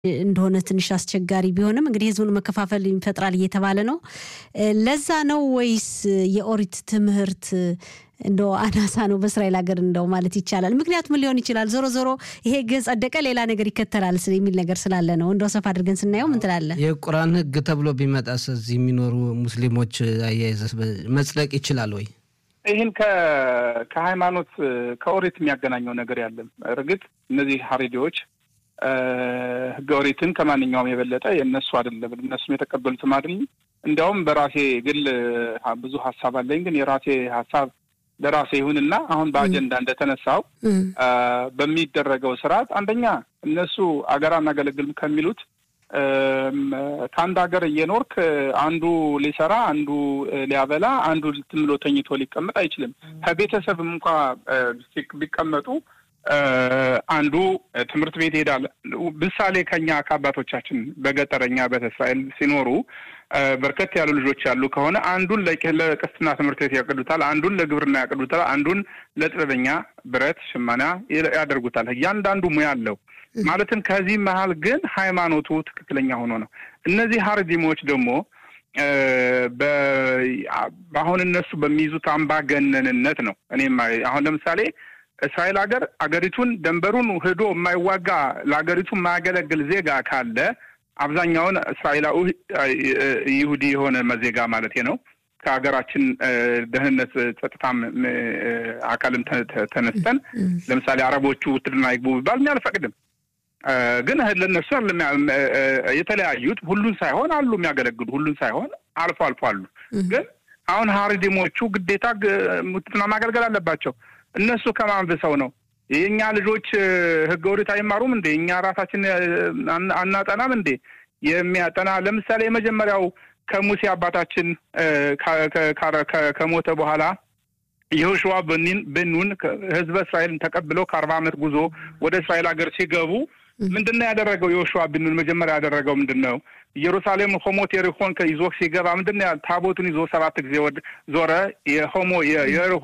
እንደሆነ ትንሽ አስቸጋሪ ቢሆንም እንግዲህ ህዝቡን መከፋፈል ይፈጥራል እየተባለ ነው። ለዛ ነው ወይስ የኦሪት ትምህርት እንደ አናሳ ነው በእስራኤል ሀገር እንደው ማለት ይቻላል? ምክንያቱም ሊሆን ይችላል ዞሮ ዞሮ ይሄ ህግ ጸደቀ ሌላ ነገር ይከተላል የሚል ነገር ስላለ ነው። እንደው ሰፋ አድርገን ስናየው ምን ትላለህ? የቁርአን ህግ ተብሎ ቢመጣስ እዚህ የሚኖሩ ሙስሊሞች አያይዘስ መጽደቅ ይችላል ወይ? ይህን ከሃይማኖት ከኦሪት የሚያገናኘው ነገር ያለም እርግጥ እነዚህ ሀሬዲዎች ህገ ኦሪትን ከማንኛውም የበለጠ የእነሱ አይደለም፣ እነሱም የተቀበሉትም አይደለም። እንዲያውም በራሴ ግል ብዙ ሀሳብ አለኝ። ግን የራሴ ሀሳብ ለራሴ ይሁንና አሁን በአጀንዳ እንደተነሳው በሚደረገው ስርዓት አንደኛ እነሱ አገር አናገለግልም ከሚሉት ከአንድ ሀገር እየኖርክ አንዱ ሊሰራ አንዱ ሊያበላ አንዱ ዝም ብሎ ተኝቶ ሊቀመጥ አይችልም። ከቤተሰብም እንኳ ቢቀመጡ አንዱ ትምህርት ቤት ይሄዳል። ምሳሌ ከኛ ከአባቶቻችን በገጠረኛ ቤተ እስራኤል ሲኖሩ በርከት ያሉ ልጆች ያሉ ከሆነ አንዱን ለቅስትና ትምህርት ቤት ያቅዱታል፣ አንዱን ለግብርና ያቅዱታል፣ አንዱን ለጥበበኛ ብረት ሽመና ያደርጉታል። እያንዳንዱ ሙያ አለው። ማለትም ከዚህ መሀል ግን ሃይማኖቱ ትክክለኛ ሆኖ ነው። እነዚህ ሀርዲሞች ደግሞ በአሁን እነሱ በሚይዙት አምባገነንነት ነው። እኔም አሁን ለምሳሌ እስራኤል ሀገር አገሪቱን ደንበሩን ሄዶ የማይዋጋ ለሀገሪቱ የማያገለግል ዜጋ ካለ አብዛኛውን እስራኤላዊ ይሁዲ የሆነ ዜጋ ማለት ነው ከሀገራችን ደህንነት ጸጥታም አካልም ተነስተን ለምሳሌ አረቦቹ ውትድርና ይግቡ ቢባል እኛ አልፈቅድም። ግን ለእነሱ የተለያዩት ሁሉን ሳይሆን አሉ የሚያገለግሉ ሁሉን ሳይሆን አልፎ አልፎ አሉ። ግን አሁን ሀሪዲሞቹ ግዴታ ውትድርና ማገልገል አለባቸው። እነሱ ከማንብሰው ነው የእኛ ልጆች ህገ ኦሪት አይማሩም እንዴ? እኛ ራሳችን አናጠናም እንዴ? የሚያጠና ለምሳሌ የመጀመሪያው ከሙሴ አባታችን ከሞተ በኋላ የሆሽዋ በኑን ህዝበ እስራኤልን ተቀብለው ከአርባ ዓመት ጉዞ ወደ እስራኤል ሀገር ሲገቡ ምንድን ነው ያደረገው? የሆሽዋ ብኑን መጀመሪያ ያደረገው ምንድን ነው? ኢየሩሳሌም ሆሞት የሪሆን ይዞ ሲገባ ምንድን ነው ታቦቱን ይዞ ሰባት ጊዜ ዞረ። የሆሞ የሪሆ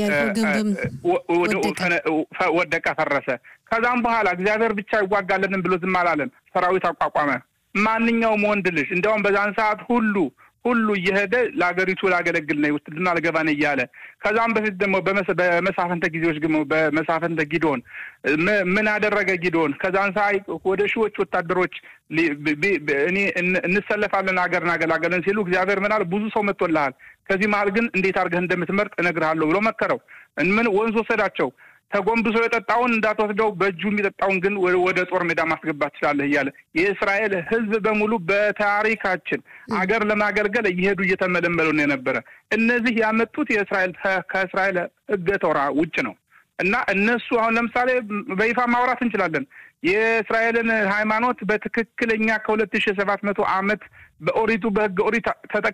ወደቀ፣ ፈረሰ። ከዛም በኋላ እግዚአብሔር ብቻ ይዋጋለንም ብሎ ዝም አላለም። ሰራዊት አቋቋመ። ማንኛውም ወንድ ልጅ እንዲያውም በዛን ሰዓት ሁሉ ሁሉ እየሄደ ለሀገሪቱ ላገለግል ነው ውትድርና ልገባ ነው እያለ ከዛም በፊት ደግሞ በመሳፈንተ ጊዜዎች ደግሞ በመሳፈንተ ጊዶን ምን አደረገ ጊዶን? ከዛን ሳይ ወደ ሺዎች ወታደሮች እኔ እንሰለፋለን ሀገር እናገላገለን ሲሉ እግዚአብሔር ምናል ብዙ ሰው መጥቶልሃል፣ ከዚህ መሀል ግን እንዴት አድርገህ እንደምትመርጥ እነግርሃለሁ ብሎ መከረው። ምን ወንዝ ወሰዳቸው። ተጎንብሶ የጠጣውን እንዳትወስደው በእጁ የሚጠጣውን ግን ወደ ጦር ሜዳ ማስገባት ትችላለህ እያለ የእስራኤል ሕዝብ በሙሉ በታሪካችን አገር ለማገልገል እየሄዱ እየተመለመሉ ነው የነበረ። እነዚህ ያመጡት የእስራኤል ከእስራኤል ሕገ ቶራ ውጭ ነው እና እነሱ አሁን ለምሳሌ በይፋ ማውራት እንችላለን። የእስራኤልን ሃይማኖት በትክክለኛ ከሁለት ሺህ ሰባት መቶ ዓመት በኦሪቱ በሕገ ኦሪት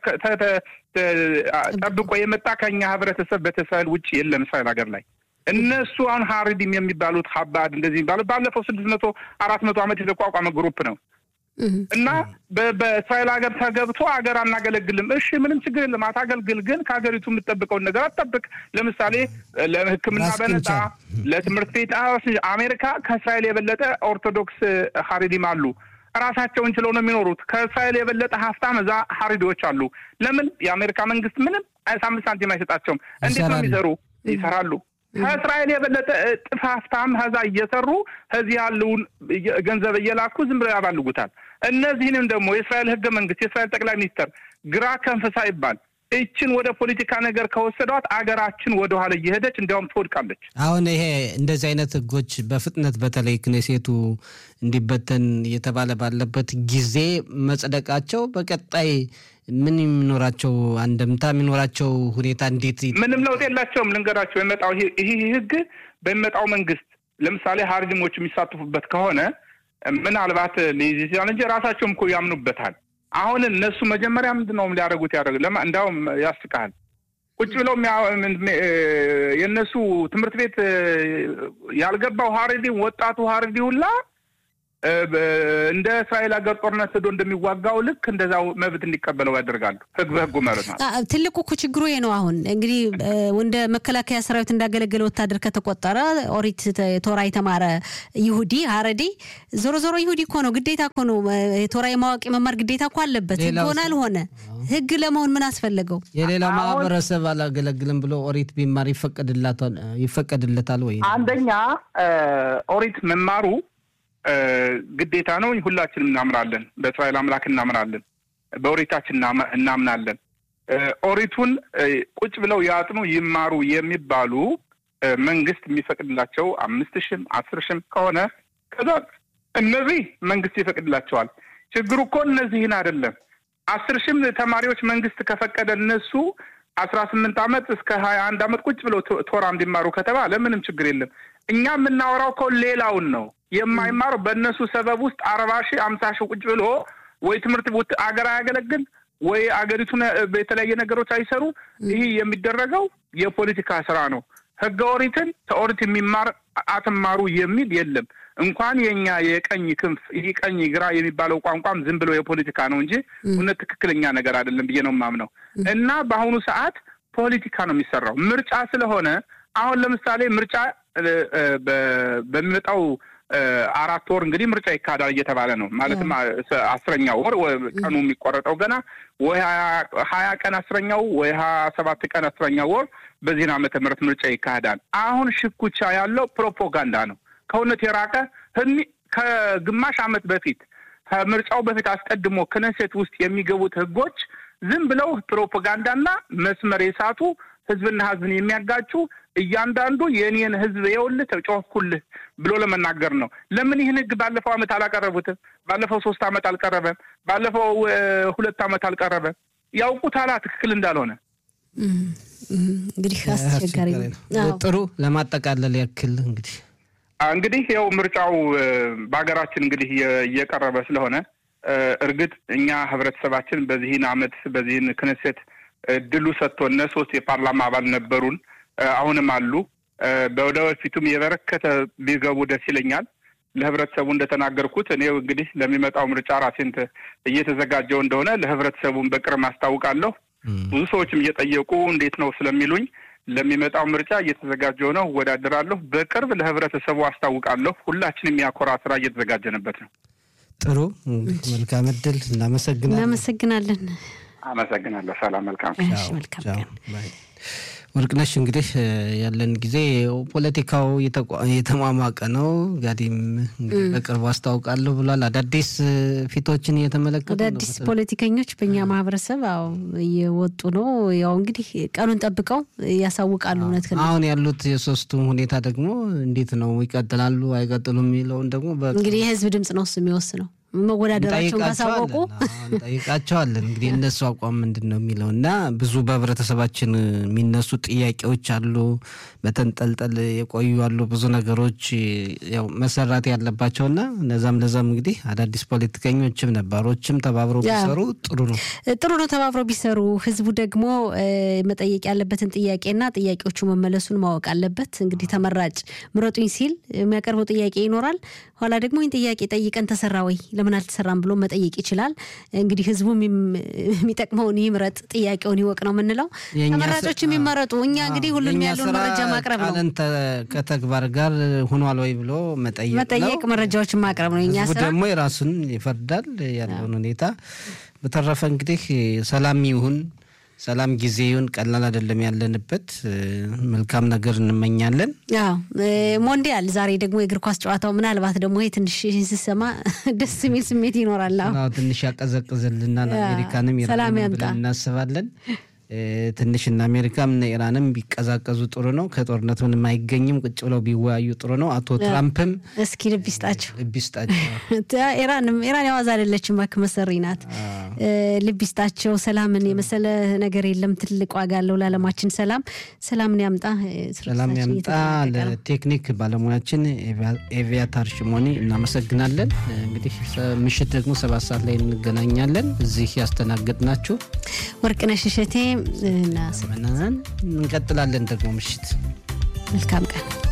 ጠብቆ የመጣ ከኛ ህብረተሰብ በተእስራኤል ውጭ የለም እስራኤል ሀገር ላይ እነሱ አሁን ሀሪዲም የሚባሉት ሀባድ እንደዚህ የሚባሉት ባለፈው ስድስት መቶ አራት መቶ ዓመት የተቋቋመ ግሩፕ ነው እና በእስራኤል ሀገር ተገብቶ ሀገር አናገለግልም። እሺ ምንም ችግር የለም አታገልግል፣ ግን ከሀገሪቱ የምትጠብቀውን ነገር አትጠብቅ። ለምሳሌ ለሕክምና በነጻ ለትምህርት ቤት አሜሪካ ከእስራኤል የበለጠ ኦርቶዶክስ ሀሪዲም አሉ። ራሳቸውን ችለው ነው የሚኖሩት። ከእስራኤል የበለጠ ሀብታም እዛ ሀሪዲዎች አሉ። ለምን የአሜሪካ መንግስት ምንም አምስት ሳንቲም አይሰጣቸውም። እንዴት ነው የሚሰሩ? ይሰራሉ ከእስራኤል የበለጠ እጥፍ ሀብታም ከዛ እየሰሩ ከዚህ ያለውን ገንዘብ እየላኩ ዝም ብለው ያባልጉታል። እነዚህንም ደግሞ የእስራኤል ህገ መንግስት የእስራኤል ጠቅላይ ሚኒስትር ግራ ከንፈሳ ይባል ይችን ወደ ፖለቲካ ነገር ከወሰዷት አገራችን ወደ ኋላ እየሄደች እንዲያውም ትወድቃለች። አሁን ይሄ እንደዚህ አይነት ህጎች በፍጥነት በተለይ ክኔሴቱ እንዲበተን እየተባለ ባለበት ጊዜ መጽደቃቸው በቀጣይ ምን የሚኖራቸው አንደምታ የሚኖራቸው ሁኔታ እንዴት? ምንም ለውጥ የላቸውም። ልንገራቸው የመጣው ይህ ህግ በሚመጣው መንግስት ለምሳሌ ሀርዲሞች የሚሳተፉበት ከሆነ ምናልባት ሊይዝ ይችላል እንጂ ራሳቸውም እኮ ያምኑበታል። አሁን እነሱ መጀመሪያ ምንድን ነው ሊያደርጉት ያደረጉ ለማ እንዲያውም ያስቃል። ቁጭ ብለው የእነሱ ትምህርት ቤት ያልገባው ሀረዲ ወጣቱ ሀረዲ ሁላ እንደ እስራኤል ሀገር ጦርነት ሄዶ እንደሚዋጋው ልክ እንደዛው መብት እንዲቀበለው ያደርጋሉ። ህግ በህጉ መርህ ነው። ትልቁ እኮ ችግሩ ነው። አሁን እንግዲህ እንደ መከላከያ ሰራዊት እንዳገለገለ ወታደር ከተቆጠረ ኦሪት ቶራ የተማረ ይሁዲ ሀረዲ ዞሮ ዞሮ ይሁዲ እኮ ነው። ግዴታ እኮ ነው። ቶራ የማወቅ የመማር ግዴታ እኮ አለበት። ህግ ሆነ አልሆነ ህግ ለመሆን ምን አስፈለገው? የሌላ ማህበረሰብ አላገለግልም ብሎ ኦሪት ቢማር ይፈቀድለታል ወይ? አንደኛ ኦሪት መማሩ ግዴታ ነው። ሁላችንም እናምናለን። በእስራኤል አምላክ እናምናለን። በኦሪታችን እናምናለን። ኦሪቱን ቁጭ ብለው ያጥኑ ይማሩ የሚባሉ መንግስት የሚፈቅድላቸው አምስት ሽም አስር ሽም ከሆነ ከዛ እነዚህ መንግስት ይፈቅድላቸዋል። ችግሩ እኮ እነዚህን አይደለም። አስር ሽም ተማሪዎች መንግስት ከፈቀደ እነሱ አስራ ስምንት ዓመት እስከ ሀያ አንድ ዓመት ቁጭ ብለው ቶራ እንዲማሩ ከተባለ ምንም ችግር የለም። እኛ የምናወራው እኮ ሌላውን ነው የማይማረው በእነሱ ሰበብ ውስጥ አርባ ሺህ አምሳ ሺህ ቁጭ ብሎ ወይ ትምህርት አገር አያገለግል ወይ አገሪቱን በተለያየ ነገሮች አይሰሩ። ይህ የሚደረገው የፖለቲካ ስራ ነው። ህገ ኦሪትን ከኦሪት የሚማር አትማሩ የሚል የለም። እንኳን የኛ የቀኝ ክንፍ ይህ ቀኝ ግራ የሚባለው ቋንቋም ዝም ብሎ የፖለቲካ ነው እንጂ እውነት ትክክለኛ ነገር አይደለም ብዬ ነው የማምነው። እና በአሁኑ ሰዓት ፖለቲካ ነው የሚሰራው ምርጫ ስለሆነ አሁን ለምሳሌ ምርጫ በሚመጣው አራት ወር እንግዲህ ምርጫ ይካሄዳል እየተባለ ነው። ማለትም አስረኛው ወር ቀኑ የሚቆረጠው ገና ወይ ሀያ ቀን አስረኛው ወይ ሀያ ሰባት ቀን አስረኛው ወር በዚህን ዓመተ ምህረት ምርጫ ይካሄዳል። አሁን ሽኩቻ ያለው ፕሮፓጋንዳ ነው። ከእውነት የራቀ ከግማሽ ዓመት በፊት ከምርጫው በፊት አስቀድሞ ክነሴት ውስጥ የሚገቡት ህጎች ዝም ብለው ፕሮፓጋንዳና መስመር የሳቱ ህዝብና ህዝብን የሚያጋጩ እያንዳንዱ የእኔን ህዝብ የውልህ ተጮህኩልህ ብሎ ለመናገር ነው። ለምን ይህን ህግ ባለፈው ዓመት አላቀረቡትም? ባለፈው ሶስት ዓመት አልቀረበም? ባለፈው ሁለት ዓመት አልቀረበም? ያውቁታላ ትክክል እንዳልሆነ። እንግዲህ አስቸጋሪ ነው። ጥሩ ለማጠቃለል ያክል እንግዲህ እንግዲህ ያው ምርጫው በሀገራችን እንግዲህ እየቀረበ ስለሆነ እርግጥ እኛ ህብረተሰባችን በዚህን ዓመት በዚህን ክነሴት እድሉ ሰጥቶነ ሶስት የፓርላማ አባል ነበሩን፣ አሁንም አሉ። በወደፊቱም የበረከተ ቢገቡ ደስ ይለኛል። ለህብረተሰቡ እንደተናገርኩት እኔ እንግዲህ ለሚመጣው ምርጫ ራሴን እየተዘጋጀው እንደሆነ ለህብረተሰቡን በቅርብ አስታውቃለሁ። ብዙ ሰዎችም እየጠየቁ እንዴት ነው ስለሚሉኝ ለሚመጣው ምርጫ እየተዘጋጀው ነው፣ እወዳደራለሁ። በቅርብ ለህብረተሰቡ አስታውቃለሁ። ሁላችንም የሚያኮራ ስራ እየተዘጋጀንበት ነው። ጥሩ መልካም እድል። እናመሰግናለን። እናመሰግናለን። አመሰግናለሁ። ሰላም። መልካም መልካም ወርቅነሽ እንግዲህ ያለን ጊዜ ፖለቲካው የተሟሟቀ ነው። ጋዲም እንግዲህ በቅርቡ አስታውቃለሁ ብሏል። አዳዲስ ፊቶችን እየተመለከቱ አዳዲስ ፖለቲከኞች በእኛ ማህበረሰብ አዎ እየወጡ ነው። ያው እንግዲህ ቀኑን ጠብቀው ያሳውቃሉ። እውነት አሁን ያሉት የሶስቱም ሁኔታ ደግሞ እንዴት ነው ይቀጥላሉ አይቀጥሉም የሚለውን ደግሞ እንግዲህ የህዝብ ድምጽ ነው እሱ የሚወስነው። መወዳደራቸውን ካሳወቁ እንጠይቃቸዋለን። እንግዲህ እነሱ አቋም ምንድን ነው የሚለው እና ብዙ በህብረተሰባችን የሚነሱ ጥያቄዎች አሉ፣ በተንጠልጠል የቆዩ አሉ፣ ብዙ ነገሮች ያው መሰራት ያለባቸው እና እነዛም ለዛም እንግዲህ አዳዲስ ፖለቲከኞችም ነባሮችም ተባብረው ቢሰሩ ጥሩ ነው ጥሩ ነው ተባብረው ቢሰሩ። ህዝቡ ደግሞ መጠየቅ ያለበትን ጥያቄና ጥያቄዎቹ መመለሱን ማወቅ አለበት። እንግዲህ ተመራጭ ምረጡኝ ሲል የሚያቀርበው ጥያቄ ይኖራል። ኋላ ደግሞ ይህን ጥያቄ ጠይቀን ተሰራ ወይ ለምን አልተሰራም ብሎ መጠየቅ ይችላል። እንግዲህ ህዝቡ የሚጠቅመውን ይምረጥ፣ ጥያቄውን ይወቅ ነው የምንለው። ተመራጮች የሚመረጡ እኛ እንግዲህ ሁሉንም ያለውን መረጃ ማቅረብ ነው። ከተግባር ጋር ሆኗል ወይ ብሎ መጠየቅ መጠየቅ መረጃዎችን ማቅረብ ነው የኛ ህዝቡ ስራ። ደግሞ የራሱን ይፈርዳል ያለውን ሁኔታ። በተረፈ እንግዲህ ሰላም ይሁን ሰላም ጊዜ ይሁን። ቀላል አይደለም ያለንበት። መልካም ነገር እንመኛለን። ያው ሞንዲያል ዛሬ ደግሞ የእግር ኳስ ጨዋታው ምናልባት ደግሞ ይሄ ትንሽ ስሰማ ደስ የሚል ስሜት ይኖራል። አዎ አዎ፣ ትንሽ ያቀዘቅዝልናል። አሜሪካንም ሰላም ኢራንም ያምጣ። ብለን እናስባለን። ትንሽ እነ አሜሪካም እነ ኢራንም ቢቀዛቀዙ ጥሩ ነው። ከጦርነት ምንም አይገኝም። ቁጭ ብለው ቢወያዩ ጥሩ ነው። አቶ ትራምፕም እስኪ ልብ ይስጣቸው። ልብ ይስጣቸው። ኢራንም ኢራን የዋዛ አይደለችም፣ እባክህ መሰሪ ናት። ልብ ይስጣቸው። ሰላምን የመሰለ ነገር የለም። ትልቅ ዋጋ አለው ለዓለማችን ሰላም። ሰላምን ያምጣ። ሰላም ያምጣ። ለቴክኒክ ባለሙያችን ኤቪያታር ሽሞኒ እናመሰግናለን። እንግዲህ ምሽት ደግሞ ሰባት ሰዓት ላይ እንገናኛለን። እዚህ ያስተናገድናችሁ ወርቅነሽ እሸቴ እና እንቀጥላለን ደግሞ ምሽት መልካም ቀን